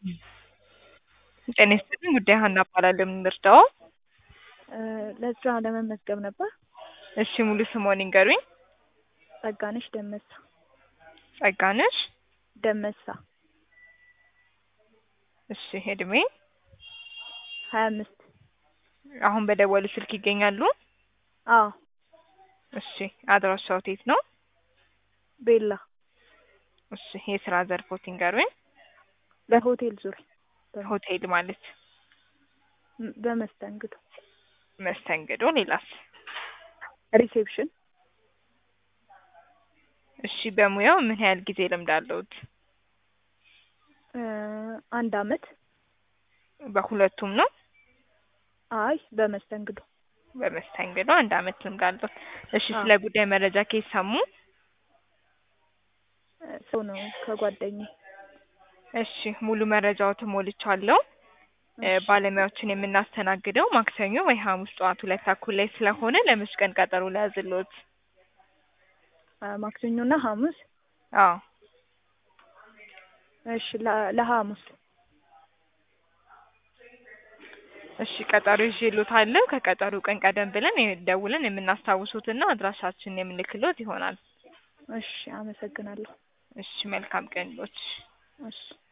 ጤና ይስጥልኝ ጉዳይ ሀና እባላለሁ። የምን ልርዳዎ? ለስራ ለመመዝገብ ነበር። እሺ ሙሉ ስምዎን ይንገሩኝ? ጸጋነሽ ደመሳ ጸጋነሽ ደመሳ እሺ እድሜ? ሀያ አምስት አሁን በደወሉ ስልክ ይገኛሉ? አዎ እሺ አድራሻዎት የት ነው? ቤላ እሺ የስራ ዘርፎት ይንገሩኝ? በሆቴል ዙሪያ ሆቴል ማለት ም- በመስተንግዶ መስተንግዶ ሌላስ? ሪሴፕሽን እሺ በሙያው ምን ያህል ጊዜ ልምድ አለዎት? እ አንድ አመት በሁለቱም ነው? አይ በመስተንግዶ በመስተንግዶ አንድ አመት ልምድ አለዎት። እሺ አዎ። ስለ ጉዳይ መረጃ ከየት ሰሙ? እ ሰው ነው ከጓደኛዬ እሺ ሙሉ መረጃዎትን ሞልቻለሁ። እ እሺ። ባለሙያዎችን የምናስተናግደው ማክሰኞ ወይ ሐሙስ ጠዋት ሁለት ተኩል ላይ ስለሆነ ለመች ቀን ቀጠሮ ልያዝልዎት? አ ማክሰኞና ሐሙስ አዎ እሺ ለ- ለሐሙስ እሺ ቀጠሮ ይዤልዎታለሁ። ከቀጠሮ ቀን ቀደም ብለን የ- ደውለን የምናስታውሶትና አድራሻችንን የምንልክልዎት ይሆናል። እሺ አመሰግናለሁ እሺ መልካም ቀን ይሁንልዎት። እሺ